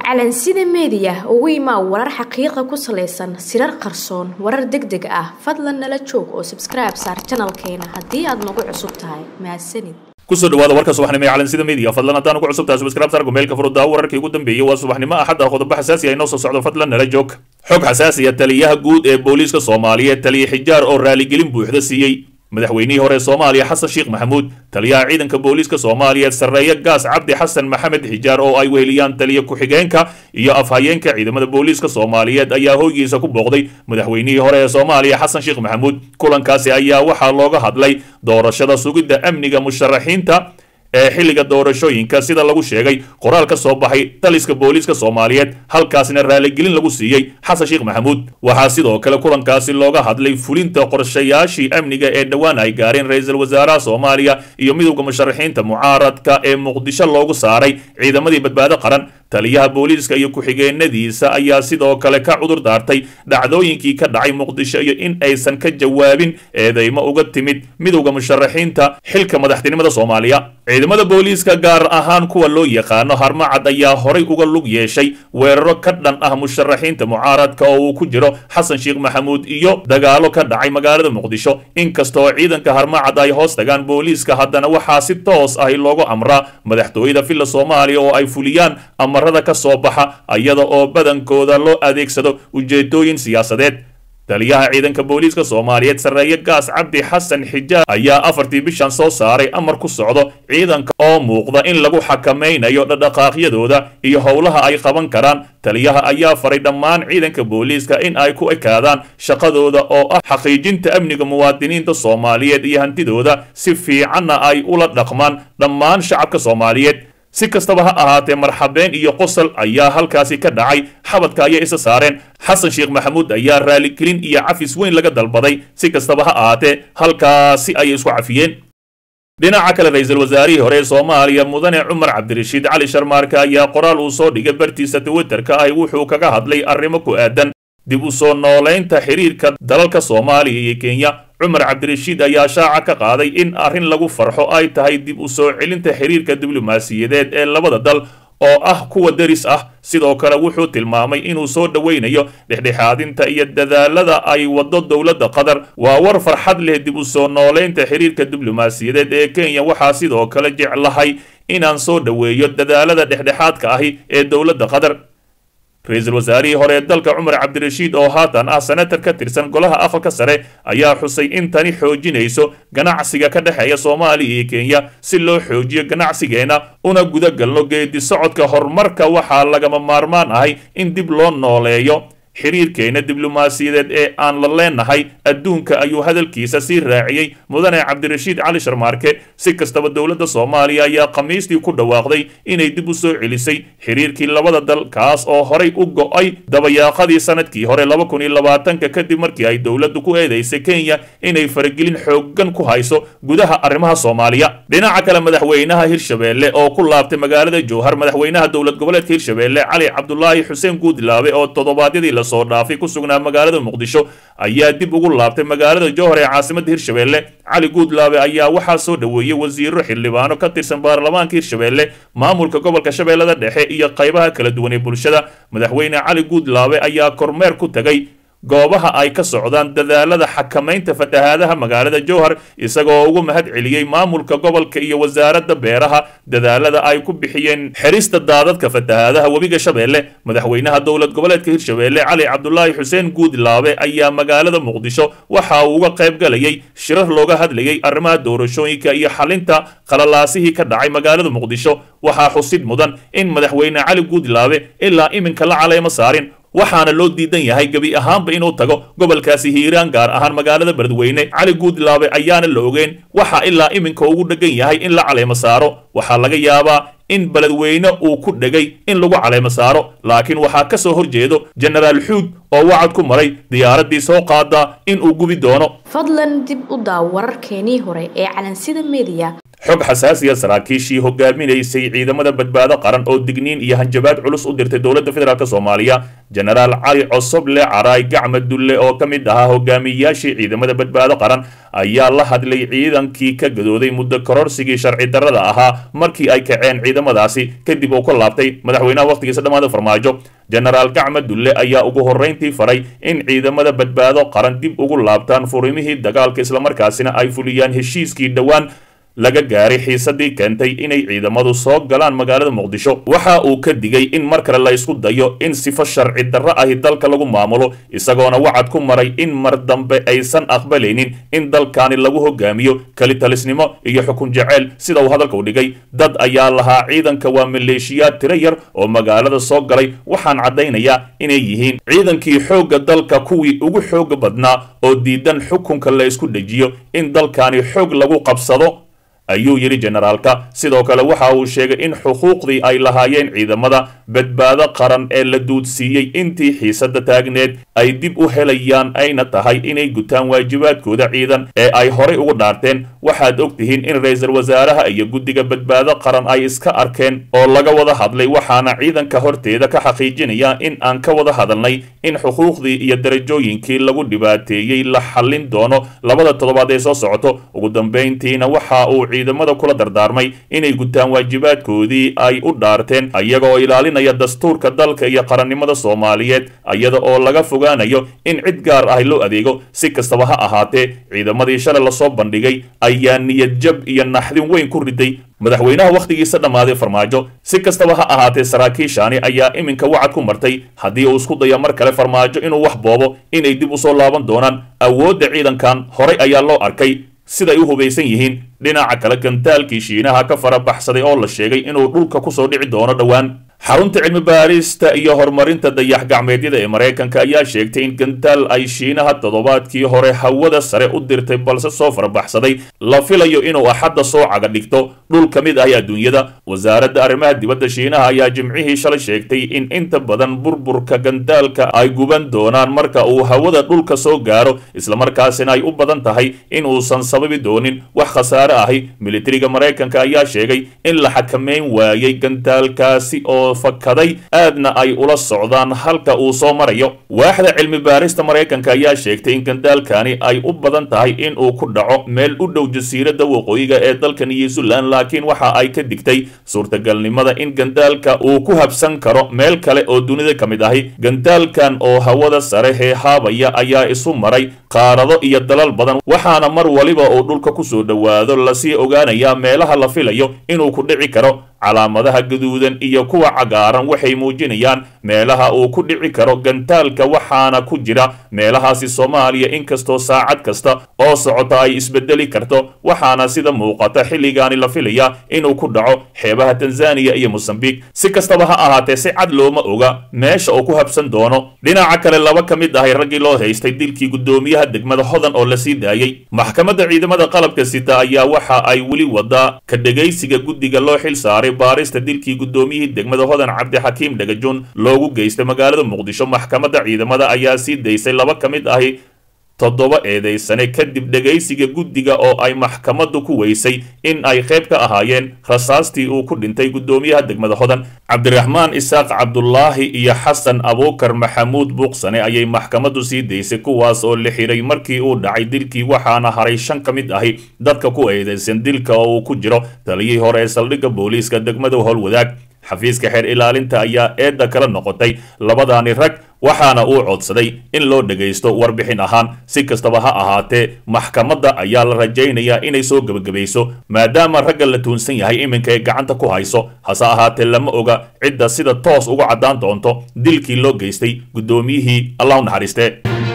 calansida meediya ugu imaa warar xaqiiqa ku salaysan sirar qarsoon warar deg deg ah fadlan nala joog oo sabskribe saar janalkeena haddii aad nagu cusub tahay mahadsanid kusoo dhawaada warka subaxnimo ee calansida media fadlan haddaan ugu cusub tahay subscribe sargo meelka furuddaa wararkii ugu dambeeyey waa subaxnimo axad ah qodobo xasaasi ah inoo soo socdo fadlan nala joog xog xasaasiya taliyaha guud ee booliiska soomaaliyeed taliya xijaar oo raaligelin buuxda siiyey madaxweynihii hore soomaaliya xasan sheekh maxamuud taliyaha ciidanka booliiska soomaaliyeed sarreeye gaas cabdi xasan maxamed xijaar oo ay weheliyaan taliya ku-xigeenka iyo afhayeenka ciidamada booliiska soomaaliyeed ayaa hoygiisa ku booqday madaxweynihii hore ee soomaaliya xasan sheekh maxamuud kulankaasi ayaa waxaa looga hadlay doorashada sugidda amniga musharaxiinta ee xilliga doorashooyinka sida lagu sheegay qoraal ka soo baxay taliska booliiska soomaaliyeed halkaasina raaligelin lagu siiyey xasan sheekh maxamuud waxaa sidoo kale kulankaasi looga hadlay fulinta qorshayaashii amniga ee dhowaan ay gaareen ra-iisul wasaaraha soomaaliya iyo midowda musharaxiinta mucaaradka ee muqdisho loogu saaray ciidamadii badbaado qaran taliyaha booliiska iyo ku-xigeenadiisa ayaa sidoo kale ka cudur daartay dhacdooyinkii ka dhacay muqdisho iyo in aysan ka jawaabin eedeymo uga timid midowda musharaxiinta xilka madaxtinimada soomaaliya ciidamada booliiska gaar ahaan kuwa loo yaqaano harmacad ayaa horay uga lug yeeshay weeraro ka dhan ah musharaxiinta mucaaradka oo uu ku jiro xasan sheekh maxamuud iyo dagaalo ka dhacay magaalada muqdisho inkastoo ciidanka harmacad ay hoos tagaan booliiska haddana waxaa si toos ahi loogu amraa madaxtooyada villa soomaaliya oo ay fuliyaan amarada ka soo baxa iyada oo badankooda loo adeegsado ujeedooyin siyaasadeed taliyaha ciidanka booliiska soomaaliyeed sarreeye gaas cabdi xasan xijaar ayaa afartii bishan soo saaray amar ku socdo ciidanka oo muuqda in lagu xakamaynayo dhadhaqaaqyadooda iyo howlaha ay qaban karaan taliyaha ayaa faray dhammaan ciidanka booliiska in ay ku ekaadaan shaqadooda oo ah xaqiijinta amniga muwaadiniinta soomaaliyeed iyo hantidooda si fiicanna ay ula dhaqmaan dhammaan shacabka soomaaliyeed si kastaba ha ahaatee marxabeen iyo qosol ayaa halkaasi ka dhacay xabadka ayay isa saareen xasan sheekh maxamuud ayaa raaligelin iyo cafis weyn laga dalbaday si kastaba ha ahaatee halkaasi ayay isku cafiyeen dhinaca kale ra-iisul wasaarihii hore ee soomaaliya mudane cumar cabdirashiid cali sharmaarke ayaa qoraal uu soo dhigay bartiisa twitterka ahi wuxuu kaga hadlay arrimo ku aadan dib u soo noolaynta xiriirka dalalka soomaaliya iyo kenya cumar cabdirashiid ayaa shaaca ka qaaday in arrin lagu farxo ay tahay dib u soo celinta xiriirka diblomaasiyadeed ee labada dal oo ah kuwa deris ah sidoo kale wuxuu tilmaamay inuu soo dhoweynayo dhexdhexaadinta iyo dadaalada ay waddo dowladda qatar waa war farxad leh dib u soo noolaynta xiriirka diblomaasiyadeed ee kenya waxaa sidoo kale jeclahay inaan soo dhoweeyo dadaalada dhexdhexaadka ahi ee dowladda qatar ra-iisul wasaarihii hore ee dalka cumar cabdirashiid oo haatan ah senatar ka tirsan golaha aqalka sare ayaa xusay in tani xoojinayso ganacsiga ka dhexeeya soomaaliya iyo kenya si loo xoojiyo ganacsigeena una guda galno geedi socodka horumarka waxaa lagama maarmaan ahay in dib loo nooleeyo xiriirkeena diblomaasiyadeed ee aan la leenahay adduunka ayuu hadalkiisa sii raaciyey mudane cabdirashiid cali sharmaarke si kastaba dowladda soomaaliya ayaa khamiistii ku dhawaaqday inay dib u soo celisay xiriirkii labada dal kaas oo horay u go'ay dabayaaqadii sanadkii hore laba kun iyo labaatanka kadib markii ay dowladdu ku eedaysay kenya inay faragelin xooggan ku hayso gudaha arrimaha soomaaliya dhinaca kale madaxweynaha hirshabeelle oo ku laabtay magaalada jowhar madaxweynaha dowlad goboleedka hirshabeelle cali cabdulaahi xuseen guudlaabe oo toddobaadyadii soo dhaafay ku sugnaa magaalada muqdisho ayaa dib ugu laabtay magaalada jowhar ee caasimadda hirshabeelle cali guudlaabe ayaa waxaa soo dhoweeyey wasiiro xildhibaano ka tirsan baarlamaanka hirshabeelle maamulka gobolka shabeellada dhexe iyo qaybaha kala duwan ee bulshada madaxweyne cali guudlaabe ayaa kormeer ku tegay goobaha ay ka socdaan dadaalada xakamaynta fatahaadaha magaalada jowhar isagoo ugu mahad celiyey maamulka gobolka iyo wasaaradda beeraha dadaalada ay ku bixiyeen xerista daadadka fatahaadaha webiga shabeelle madaxweynaha dowlad goboleedka hirshabeelle cali cabdulaahi xuseen guudlaabe ayaa magaalada muqdisho waxa uu uga qayb galayay shirar looga hadlayay arrimaha doorashooyinka iyo xalinta qalalaasihii ka dhacay magaalada muqdisho waxaa xusid mudan in madaxweyne cali guudlaabe ilaa iminka la caleemo saarin waxaana loo diidan yahay gebi ahaanba inuu tago gobolkaasi hiiraan gaar ahaan magaalada beledweyne cali guudlaabe ayaana la ogeyn waxa ilaa iminka ugu dhegan yahay in la caleemo saaro waxaa laga yaabaa in beledweyne uu ku dhegay in lagu caleemo saaro laakiin waxaa ka soo horjeedo jenaraal xuud oo wacad ku maray diyaaraddii soo qaada in uu gubi doono fadlan dib u daaw wararkeenii hore ee calansida meediya xog xasaasiya saraakiishii hogaaminaysay ciidamada badbaado qaran oo digniin iyo hanjabaad culus u dirtay dowladda federaalk soomaaliya jenaraal cali cosoble caraay gacma dulle oo ka mid ahaa hogaamiyayaashii ciidamada badbaado qaran ayaa la hadlay ciidankii ka gadooday muddo kororsigii sharci darrada ahaa markii ay kaceen ciidamadaasi kadib uu ka laabtay madaxweynaha wakhtigiisa dhammaada farmaajo jenaraal gacma dulle ayaa ugu horrayntii faray in ciidamada badbaado qaran dib ugu laabtaan furimihii dagaalka islamarkaasina ay fuliyaan heshiiskii dhowaan laga gaaray xiisadii keentay inay ciidamadu soo galaan magaalada muqdisho waxa uu ka digay in mar kale la isku dayo in sifo sharci darro ahi dalka lagu maamulo isagoona wacad ku maray in mar dambe aysan aqbalaynin in dalkaani lagu hogaamiyo kelitalisnimo iyo xukun jeceyl sida uu hadalka u dhigay dad ayaa lahaa ciidanka waa maleeshiyaad tiro yar oo magaalada soo galay waxaan caddaynayaa inay yihiin ciidankii xoogga dalka kuwii ugu xooga badnaa oo diidan xukunka la isku dhejiyo in dalkaani xoog lagu qabsado ayuu yidhi jenaraalka sidoo kale waxa uu sheegay in xuquuqdii ay lahaayeen ciidamada badbaado qaran ee la duudsiiyey intii xiisadda taagneed ay dib u helayaan ayna tahay inay gutaan waajibaadkooda ciidan ee ay horay ugu dhaarteen waxaad og tihiin in ra-iisul wasaaraha iyo guddiga badbaado qaran ay iska arkeen oo laga wada hadlay waxaana ciidanka horteeda ka xaqiijinaya in aan ka wada hadalnay in xuquuqdii iyo darajooyinkii lagu dhibaateeyey la xallin doono labada toddobaad ee soo socoto ugu dambayntiina waxa uu ciidamada kula dardaarmay inay gutaan waajibaadkoodii ay u dhaarteen iyaga oo ilaalinaya dastuurka dalka iyo qarannimada soomaaliyeed iyada oo laga fogaanayo in cid gaar ah loo adeego si kastaba ha ahaatee ciidamadii shalay lasoo bandhigay ayaa niyad jab iyo naxdin weyn ku riday madaxweynaha wakhtigiisa dhammaaday farmaajo si kastaba ha ahaatee saraakiishaani ayaa iminka wacad ku martay haddii uu isku daya mar kale farmaajo inuu wax boobo inay dib usoo laaban doonaan awoodda ciidankan horay ayaa loo arkay siday u hubaysan yihiin dhinaca kale gantaalkii shiinaha ka fara baxsaday oo la sheegay inuu dhulka kusoo dhici doono dhowaan xarunta cilmi baarista iyo horumarinta dayax gacmeedyada ee maraykanka ayaa sheegtay in gantaal ay shiinaha toddobaadkii hore hawada sare u dirtay balse soo farabaxsaday la filayo inuu axadda soo caga dhigto dhul ka mid ah adduunyada wasaaradda arrimaha dibadda shiinaha ayaa jimcihii shalay sheegtay in inta badan burburka gantaalka ay guban doonaan marka uu hawada dhulka soo gaaro islamarkaasina ay u badan tahay in uusan sababi doonin wax khasaare ahi militariga maraykanka ayaa sheegay in la xakameyn waayey gantaalkaasi oo fakaday aadna ay ula socdaan halka uu soo marayo waaxda cilmi baarista maraykanka ayaa sheegtay in gandaalkani ay u badan tahay in uu ku dhaco meel u dhow jasiiradda waqooyiga ee dalka new zealand laakiin waxa ay ka digtay suurtagalnimada in gandaalka uu ku habsan karo meel kale oo dunida ka mid ahi gandaalkan oo hawada sare heehaabaya ayaa isu maray qaarado iyo dalal badan waxaana mar waliba uu dhulka kusoo dhowaado lasii ogaanayaa meelaha la filayo inuu ku dhici karo calaamadaha gaduudan iyo kuwa cagaaran waxay muujinayaan meelaha uu ku dhici karo gantaalka waxaana ku jira meelahaasi soomaaliya inkastoo saacad kasta oo socota ay isbedeli karto waxaana sida muuqata xilligaani la filaya inuu ku dhaco xeebaha tanzaniya iyo mosambiq si kastaba ha ahaatee si cad looma oga meesha uu ku habsan doono dhinaca kale laba ka mid ahay raggii loo haystay dilkii guddoomiyaha degmada hodan oo la sii daayey maxkamadda ciidamada qalabka sita ayaa waxa ay weli wadaa ka dhegaysiga guddiga loo xil saaray baarista dilkii guddoomiyihii degmada hodan cabdixakiim dhagajoon loogu geystay magaalada muqdisho maxkamadda ciidamada ayaa sii daysay laba ka mid ahi toddoba eedaysane kadib dhegaysiga guddiga oo ay maxkamaddu ku weysay in ay qayb ka ahaayeen rasaastii uu ku dhintay guddoomiyaha degmada hodan cabdiraxmaan isaaq cabdulaahi iyo xasan abuukar maxamuud buuqsane ayay maxkamaddu sii daysay kuwaas oo la xiray markii uu dhacay dilkii waxaana haray shan ka mid ahi dadka ku eedaysan dilka oo uu ku jiro taliyihii hore ee saldhigga booliiska degmada howlwadaag xafiiska xeer ilaalinta ayaa eedda kala noqotay labadaani rag waxaana uu codsaday in loo dhagaysto warbixin ahaan si kastaba ha ahaatee maxkamadda ayaa la rajaynayaa inay soo gebagabayso maadaama ragga la tuunsan yahay iminka ay gacanta ku hayso hase ahaatee lama oga cidda sida toos uga caddaan doonto dilkii loo geystay guddoomiyihii allah u naxariiste